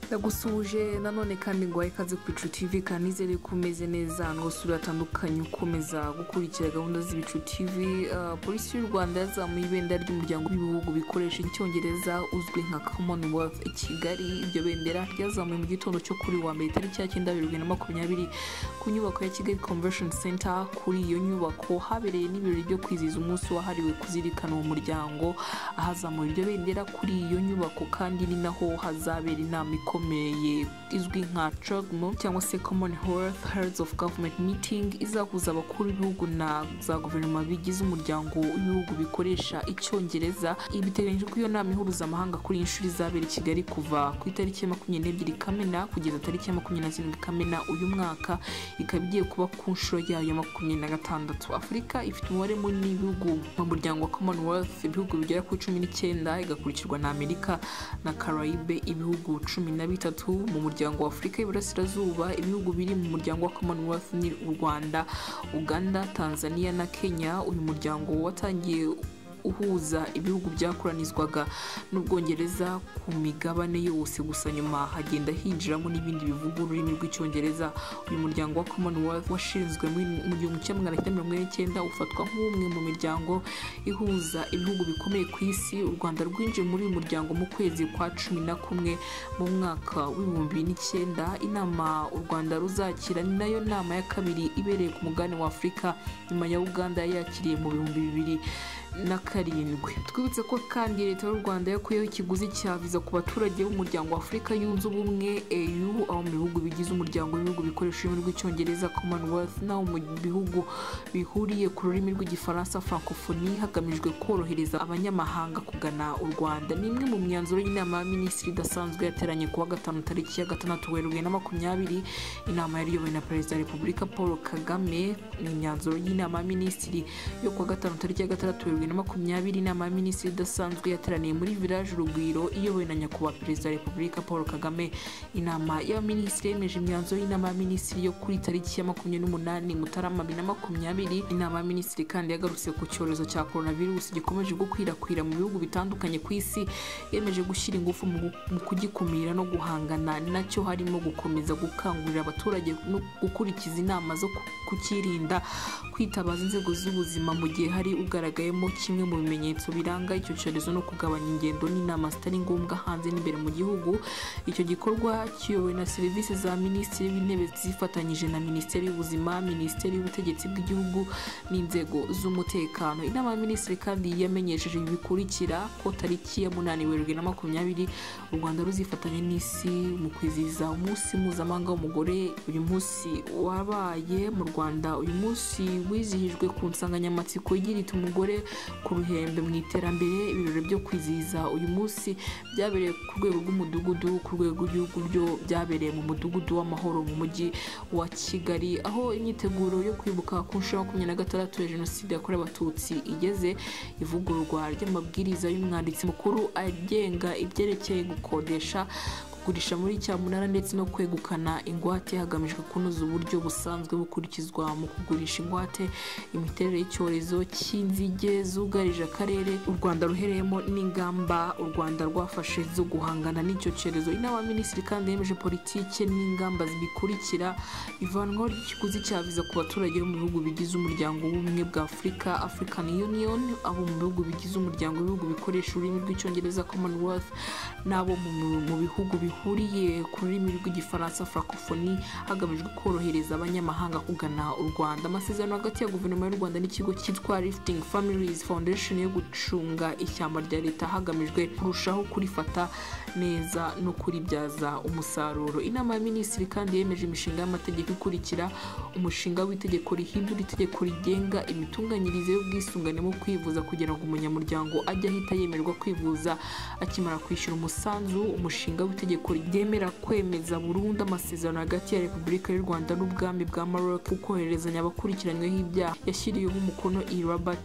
ndagusuhuje nanone kandi nguhaye ikaze ku bicu tv kandi nizere ko umeze neza n'abasura batandukanye ukomeza gukurikira gahunda z'ibicu tv Ah, polisi y'u rwanda yazamuye ibendera ry'umuryango w'ibihugu bikoresha icyongereza uzwi nka commonwealth i kigali iryo bendera ryazamuwe mu gitondo cyo kuri uyu wa mbere tariki ya cyenda bibiri na makumyabiri ku nyubako ya kigali convention center kuri iyo nyubako habereye n'ibirori byo kwizihiza umunsi wahariwe kuzirikana uwo muryango ahazamura iryo bendera kuri iyo nyubako kandi ni naho hazabera inama ikomeye izwi nka CHOGMU cyangwa se commonwealth heads of government meeting izahuza abakuru b'ibihugu na za guverinoma bigize umuryango w'ibihugu bikoresha icyongereza ibiteganyijwe ko iyo nama ihuruza amahanga kuri iyi nshuro izabera i kigali kuva ku itariki ya makumyabiri n'ebyiri kamena kugeza tariki ya makumyabiri na zirindwi kamena uyu mwaka ikaba igiye kuba ku nshuro yayo ya makumyabiri na gatandatu afurika ifite umubare munini w'ibihugu mu muryango wa commonwealth ibihugu bigera ku cumi n'icyenda igakurikirwa na amerika na caraïbe ibihugu cumi na bitatu mu muryango wa afurika y'iburasirazuba ibihugu biri mu muryango wa commonwealth ni u rwanda uganda tanzania na kenya uyu muryango watangiye uhuza ibihugu byakoranizwaga n'ubwongereza ku migabane yose gusa nyuma hagenda hinjiramo n'ibindi bivuga ururimi rw'icyongereza uyu muryango wa commonwealth washinzwe muri mu gihumbi kimwe magana cyenda mirongo ine n'icyenda ufatwa nk'umwe mu miryango ihuza ibihugu bikomeye ku isi u rwanda rwinjiye muri uyu muryango mu kwezi kwa cumi na kumwe mu mwaka w'ibihumbi bibiri n'icyenda inama u rwanda ruzakira ni nayo nama ya kabiri ibereye ku mugabane wa afurika nyuma ya uganda yari yakiriye mu bihumbi bibiri na karindwi twibutse ko kandi leta y'u rwanda yakuyeho ikiguzi cya viza ku baturage b'umuryango wa afurika yunze ubumwe au aho mu bihugu bigize umuryango w'ibihugu bikoresha ururimi rw'icyongereza commonwealth n'aho mu bihugu bihuriye ku rurimi rw'igifaransa francophonie hagamijwe korohereza abanyamahanga kugana u rwanda ni imwe mu myanzuro y'inama ya minisitiri idasanzwe yateranye kuwa gatanu tariki ya gatandatu werurwe na makumyabiri inama yari iyobowe na perezida wa repubulika paul kagame ni imyanzuro y'inama ya minisitiri yo kuwa gatanu tariki ya gatandatu werurwe na makumyabiri inama ya minisitiri idasanzwe yateraniye muri village urugwiro iyobowe na nyakubahwa perezida wa repubulika paul kagame inama y'abaminisitiri yemeje imyanzuro y'inama y'abaminisitiri yo kuri tariki ya makumyabiri n'umunani mutarama bibiri na makumyabiri inama y'abaminisitiri kandi yagarutse ku cyorezo cya coronavirus gikomeje gukwirakwira mu bihugu bitandukanye ku isi yemeje gushyira ingufu mu gu- mu kugikumira no guhangana nacyo harimo gukomeza gukangurira abaturage no gukurikiza inama zo ku- kukirinda kwitabaza inzego z'ubuzima mu gihe hari ugaragayemo kimwe mu bimenyetso biranga icyo cyorezo no kugabanya ingendo n'inama zitari ngombwa hanze n'imbere mu gihugu icyo gikorwa kiyobowe na serivisi za minisitiri w'intebe zifatanyije na minisiteri y'ubuzima minisiteri y'ubutegetsi bw'igihugu n'inzego z'umutekano inama ya minisitiri kandi yamenyesheje ibi bikurikira ko tariki ya munani werurwe na makumyabiri u rwanda ruzifatanya n'isi mu kwizihiza umunsi mpuzamahanga w'umugore uyu munsi wabaye mu rwanda uyu munsi wizihijwe ku nsanganyamatsiko igira iti umugore ku ruhembe mu iterambere ibirori byo kwizihiza uyu munsi byabereye ku rwego rw'umudugudu ku rwego rw'igihugu byo byabereye mu mudugudu w'amahoro mu mujyi wa kigali aho imyiteguro yo kwibuka ku nshuro ya makumyabiri na gatandatu ya jenoside yakorewe abatutsi igeze ivugururwa ry'amabwiriza y'umwanditsi mukuru agenga ibyerekeye gukodesha kugurisha muri cyamunara ndetse no kwegukana ingwate hagamijwe kunoza uburyo busanzwe bukurikizwa mu kugurisha ingwate imiterere y'icyorezo cy'inzige zugarije akarere u rwanda ruhereyemo n'ingamba u rwanda rwafashe zo guhangana n'icyo cyorezo inama ya minisitiri kandi yemeje politike n'ingamba zibikurikira ivanwaho ry'ikiguzi cya viza ku baturage bo mu bihugu bigize umuryango w'ubumwe bwa afurika african union abo mu bihugu bigize umuryango w'ibihugu bikoresha ururimi rw'icyongereza commonwealth n'abo mu, mu bihugu bihuriye ku rurimi rw'igifaransa francophonie hagamijwe korohereza abanyamahanga kugana u rwanda amasezerano hagati ya guverinoma y'u rwanda n'ikigo cyitwa lifting families foundation yo gucunga ishyamba rya leta hagamijwe kurushaho kurifata neza no kuribyaza umusaruro inama ya minisitiri kandi yemeje imishinga y'amategeko ikurikira umushinga w'itegeko rihindura itegeko rigenga imitunganyirize y'ubwisungane mu kwivuza kugira ngo umunyamuryango ajye ahita yemerwa kwivuza akimara kwishyura umusanzu umushinga w'itegeko ryemera kwemeza burundu amasezerano hagati ya repubulika y'u rwanda n'ubwami bwa maroc ku koherezanya abakurikiranyweho ibyaha yashyiriyeho umukono i rabat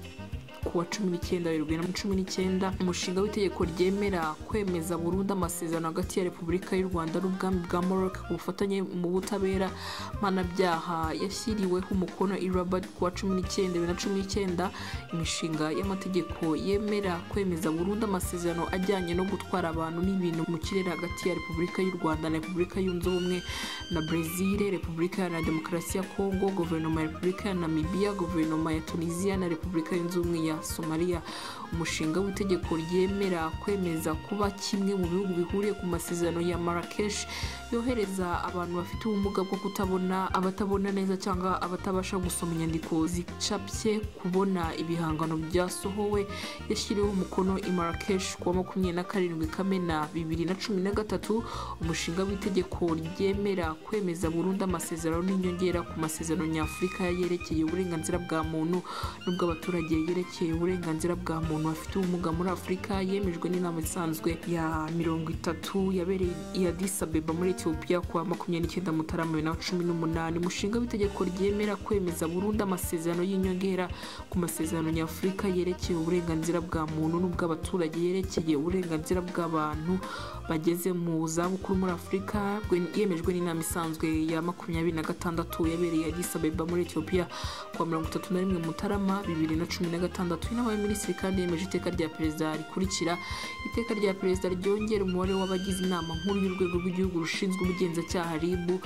kuwa cumi n'icyenda bibiri na cumi n'icyenda umushinga w'itegeko ryemera kwemeza burundu amasezerano hagati ya repubulika y'u rwanda n'ubwami bwa morok ku bufatanye mu butabera mpanabyaha yashyiriweho umukono i rabat kuwa cumi n'icyenda bibiri na cumi n'icyenda imishinga y'amategeko yemera kwemeza burundu amasezerano ajyanye no gutwara abantu n'ibintu mu kirere hagati ya repubulika y'u rwanda na repubulika yunze ubumwe na brezil repubulika iharanira demokarasi ya kongo guverinoma ya repubulika ya namibiya guverinoma ya tunisiya na repubulika yunze ubumwe ya somaliya umushinga w'itegeko ryemera kwemeza kuba kimwe mu bihugu bihuriye ku masezerano ya marakesh yohereza abantu bafite ubumuga bwo kutabona abatabona neza cyangwa abatabasha gusoma inyandiko zicapye kubona ibihangano byasohowe yashyiriweho umukono i marakesh kuwa makumyabiri na karindwi kamena bibiri na cumi na gatatu umushinga w'itegeko ryemera kwemeza burundu amasezerano n'inyongera ku masezerano nyafurika yerekeye uburenganzira bwa muntu n'ubw'abaturage yerekeye uburenganzira bwa muntu bafite ubumuga muri afurika yemejwe n'inama isanzwe ya mirongo itatu yabereye i Addis Abeba muri etiyopiya kuwa makumyabiri n'icyenda mutarama bibiri na cumi n'umunani umushinga w'itegeko ryemera kwemeza burundu amasezerano y'inyongera ku masezerano nyafurika yerekeye uburenganzira bwa muntu n'ubw'abaturage yerekeye uburenganzira bw'abantu bageze mu zabukuru muri afurika bwe- yemejwe n'inama isanzwe ya makumyabiri na gatandatu yabereye i Addis Abeba muri etiyopiya kuwa mirongo itatu na rimwe mutarama bibiri na cumi na gatandatu inama y'abaminisitiri kandi yemeje iteka rya perezida rikurikira iteka rya perezida ryongera umubare w'abagize inama nkuru y'urwego rw'igihugu rushinzwe ubugenzacyaha ribu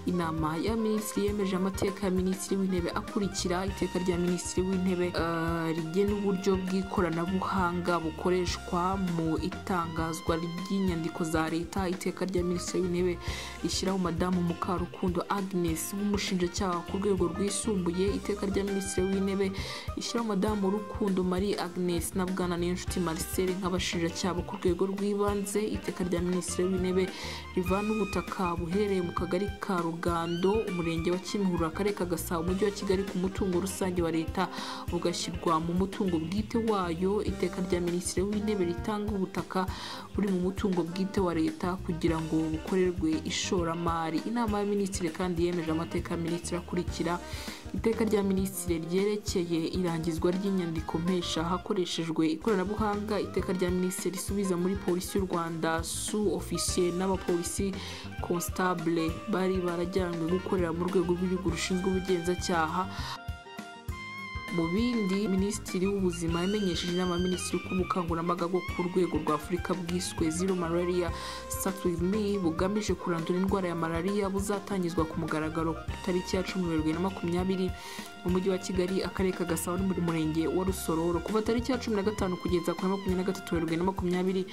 inama ya minisitiri yemeje amateka ya minisitiri w'intebe akurikira iteka rya minisitiri w'intebe eh, rigena uburyo bw'ikoranabuhanga bukoreshwa mu itangazwa ry'inyandiko za leta iteka rya minisitiri w'intebe rishyiraho madamu mukarukundo agnes nk'umushinjacyaha ku rwego rwisumbuye iteka rya minisitiri w'intebe rishyiraho madamu rukundo marie agnes na bwana niyonshuti marcel nk'abashinjacyaha bo ku rwego rw'ibanze iteka rya minisitiri w'intebe rivana ubutaka buherereye mu kagari ka rugando umurenge wa kimihurura akarere ka gasabo umujyi wa kigali ku mutungo rusange wa leta bugashyirwa mu mutungo bwite wayo iteka rya minisitiri w'intebe ritanga ubutaka buri mu mutungo bwite wa leta kugira ngo bukorerwe ishoramari inama ya minisitiri kandi yemeje amateka ya minisitiri akurikira iteka rya minisitiri ryerekeye irangizwa ry'inyandiko mpesha hakoreshejwe ikoranabuhanga iteka rya minisitiri risubiza muri polisi y'u rwanda su ofisiye n'abapolisi konstabule bari barajyanywe gukorera mu rwego rw'igihugu rushinzwe ubugenzacyaha mu bindi minisitiri w'ubuzima yamenyesheje inama minisitiri ko ubukangurambaga bwo ku rwego rwa afurika bwiswe zero malaria start with me bugamije kurandura indwara ya malariya buzatangizwa ku mugaragaro ku itariki ya cumi werurwe na makumyabiri mu mujyi wa kigali akarere ka gasabo no mu murenge wa rusororo kuva tariki ya cumi na gatanu kugeza ku ya makumyabiri na gatatu werurwe na makumyabiri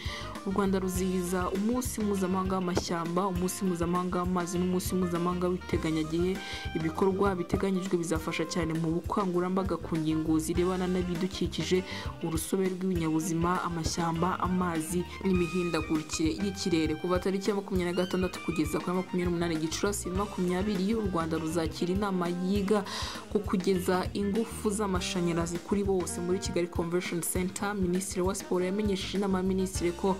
u rwanda ruzihiza umunsi mpuzamahanga w'amashyamba umunsi mpuzamahanga w'amazi n'umunsi mpuzamahanga w'iteganyagihe ibikorwa biteganyijwe bizafasha cyane mu bukangurambaga ku ngingo zirebana n'ibidukikije urusobe rw'ibinyabuzima amashyamba amazi n'imihindagurikire y'ikirere kuva tariki ya makumyabiri na gatandatu kugeza ku ya makumyabiri n'umunani gicurasi bibiri na makumyabiri u rwanda ruzakira inama yiga ku kugeza ingufu z'amashanyarazi kuri bose muri kigali convention center minisitiri wa siporo yamenyesheje inama ya minisitiri ko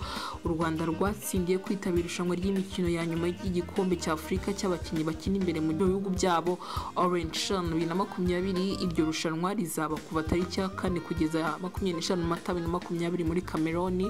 u rwanda rwatsindiye kwitabira irushanwa ry'imikino ya nyuma y'igikombe cya afurika cy'abakinnyi bakina imbere mu bihugu byabo orange shan bibiri na makumyabiri iryo rushanwa rizaba kuva tariki ya kane kugeza makumyabiri n'eshanu mata bibiri na makumyabiri muri cameroni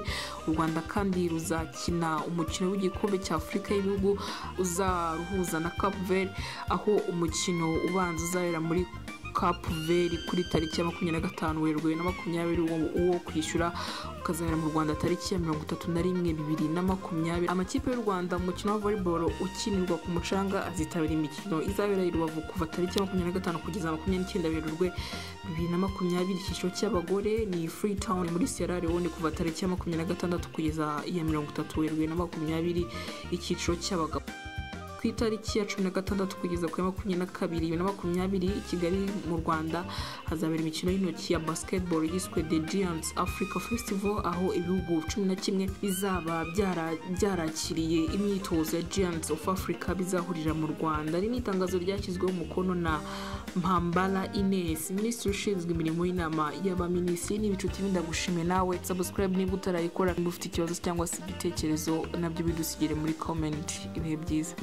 u rwanda kandi ruzakina umukino w'igikombe cya afurika y'ibihugu uzaruhuza na cap verde aho umukino ubanza uzabera muri kapu veri kuri tariki ya makumyabiri na gatanu werurwe na makumyabiri uwo- uwo kwishyura ukazabera mu rwanda tariki ya mirongo itatu na rimwe bibiri na makumyabiri amakipe y'u rwanda mu mukino wa volleyball ukinirwa ku mucanga azitabira imikino izabera i rubavu kuva tariki ya makumyabiri na gatanu kugeza makumyabiri n'icyenda werurwe bibiri na makumyabiri icyiciro cy'abagore ni free town muri sierra leone kuva tariki ya makumyabiri na gatandatu kugeza iya mirongo itatu werurwe na makumyabiri icyiciro cy'abagabo ku itariki ya cumi na gatandatu kugeza ku ya makumyabiri na kabiri bibiri na makumyabiri i kigali mu rwanda hazabera imikino y'intoki ya basketball yiswe the giants africa festival aho ibihugu cumi na kimwe bizaba byara- byarakiriye imyitozo ya giants of africa bizahurira mu rwanda iri ni itangazo ryashyizweho umukono na mpambara ines minisitiri ushinzwe imirimo y'inama y'abaminisitiri n'ibicuti bindagushime nawe subscribe niba utarayikora niba ufite ikibazo cyangwa se igitekerezo nabyo bidusigire muri comment ibihe byiza